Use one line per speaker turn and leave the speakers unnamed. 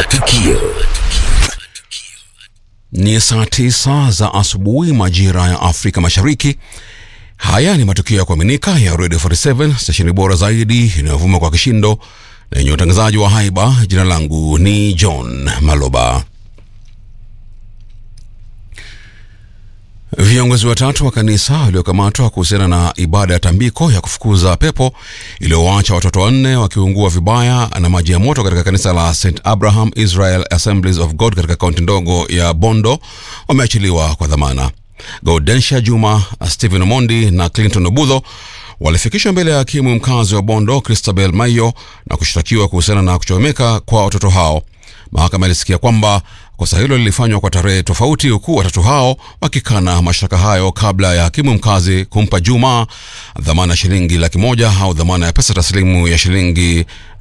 Matukio.
Ni saa tisa za asubuhi majira ya Afrika Mashariki. Haya ni matukio ya kuaminika ya Radio 47 stesheni bora zaidi inayovuma kwa kishindo na yenye utangazaji wa haiba. Jina langu ni John Maloba. Viongozi watatu wa kanisa waliokamatwa kuhusiana na ibada ya tambiko ya kufukuza pepo iliyowaacha watoto wanne wakiungua vibaya na maji ya moto katika kanisa la St Abraham Israel Assemblies of God katika kaunti ndogo ya Bondo wameachiliwa kwa dhamana. Gaudensha Juma, Stephen Omondi na Clinton Obudho walifikishwa mbele ya hakimu mkazi wa Bondo Christabel Mayo na kushtakiwa kuhusiana na kuchomeka kwa watoto hao. Mahakama ilisikia kwamba kosa hilo lilifanywa kwa tarehe tofauti, huku watatu hao wakikana mashtaka hayo kabla ya hakimu mkazi kumpa Juma dhamana ya shilingi laki moja au dhamana ya pesa taslimu ya shilingi